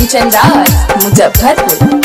कंचन राज मुजफ्फरपुर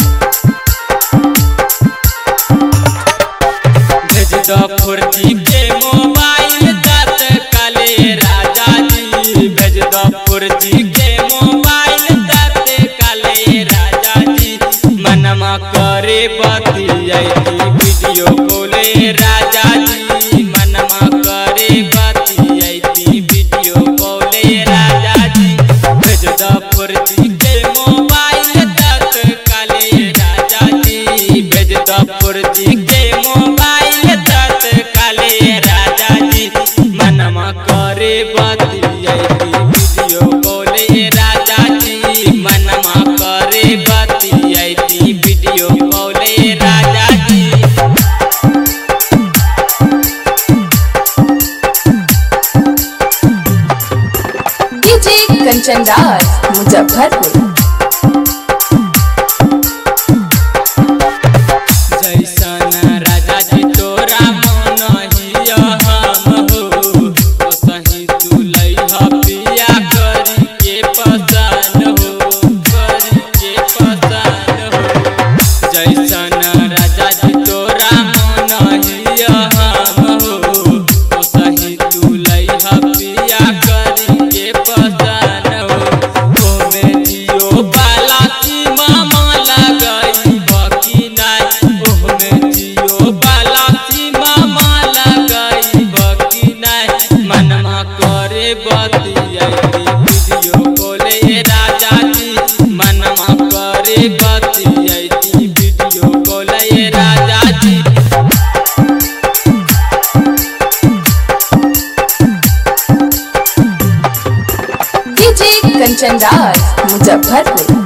भेज दो फुर्ती के मोबाइल तत्काले राजा जी भेज दो फुर्ती के मोबाइल तत्काले राजा जी मनमा करे बतियाई वीडियो कॉले राजा जी मनमा करे बतियाई वीडियो कॉले राजा जी भेज दो फुर्ती के मोबाइल तत्काले राजा जी भेज दो फुर्ती के मोबाइल तत्काले राजा जी मनमा करे बतियाई वीडियो कॉले राजा जी मनमा करे बतियाई वीडियो कॉले राजा जी डीजे कंचन राज मुजफ्फरपुर जैसन राजा जी तोरा मन हिया हम हो ओसही तू लइह पिया करी के पसंद हो करी के पसंद हो जैसन राजा जी तोरा मन हिया हम हो ओसही तू लइह पिया करी के पसंद हो ओमे जियो बाला की मामा लगाई बकी नाय ओमे जियो बाला की मामा लगाई बकी नाय मनमा करे बतियाई वीडियो कॉले राजा जी मनमा करे बतियाई वीडियो कॉले राजा जी डीजे कंचन राज मुजफ्फरपुर